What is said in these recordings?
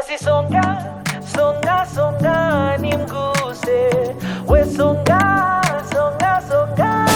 basi songa songa songa nimguse we songa songa songa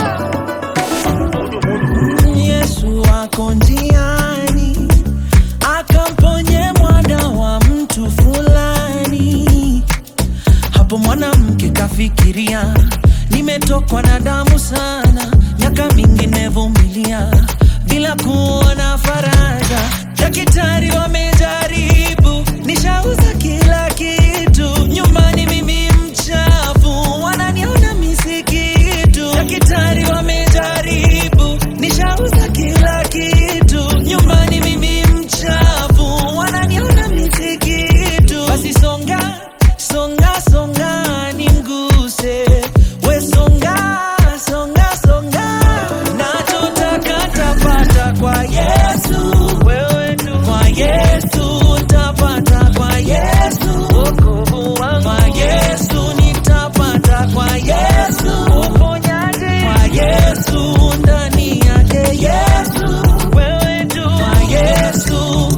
Yesu ako njiani akamponye mwana wa mtu fulani. Hapo mwanamke kafikiria, nimetokwa na damu sana, miaka mingi nevumilia bila kuona faraja. Daktari wamejaribu, nishauza kila kitu, nyumbani mimi mchafu, wananiona misikitu. Daktari wamejaribu, nishauza kila kitu, nyumbani mimi mchafu, wananiona misikitu. Basi songa songa songa nimguse we songa songa songa nachotaka tapata kwa yesu wewe tu kwa yesu tapata kwa yesu wokovu wangu kwa yesu nitapata kwa yesu uponyaji kwa yesu ndani yake yesu wewe tu kwa yesu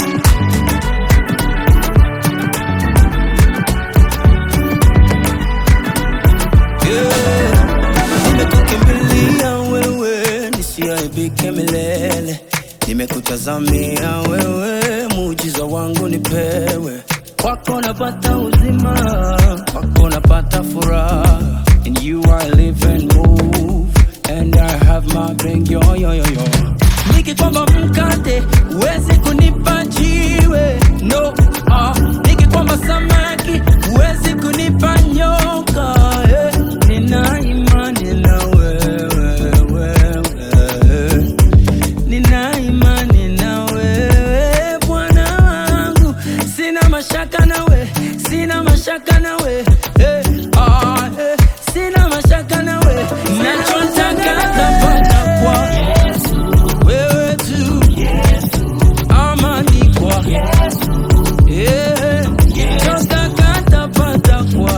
Yeah. Nimekukimbilia wewe nisiaibike milele, nimekutazamia wewe, muujiza wangu nipewe. Kwako napata uzima, kwako napata furaha. In you I live and move, and I have my being yo yo yo yo. Nikikwamba mkate huwezi kunipa jiwe, no. Ah, nikikwamba samaki huwezi kunipa nyoka. Eh, nina imani na wewe, wewe. Nina imani na wewe Bwana wangu, sina mashaka nawe, sina mashaka nawe eh, ah, eh, sina mashaka nawe, nachotaka tapata kwa wewe tu, amani kwa eh, nachotaka tapata kwa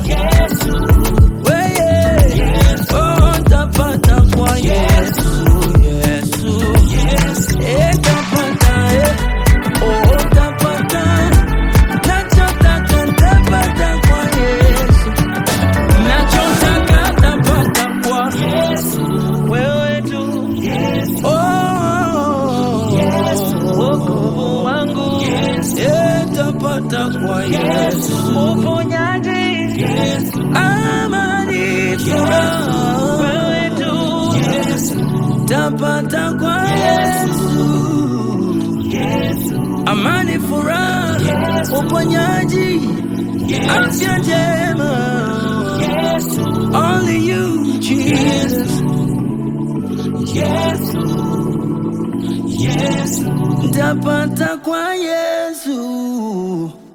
wewe, oh, tapata kwa Yesu, Yesu, eh, tapata eh, oh, tapata nachotaka tapata kwa Yesu, nachotaka tapata kwa wewe tu oh, wokovu wangu eh, tapata kwa Yesu, uponyaji amani furaha wewe tu tapata kwa Yesu, amani furaha, uponyaji, afya njema, only you Jesus, tapata kwa Yesu.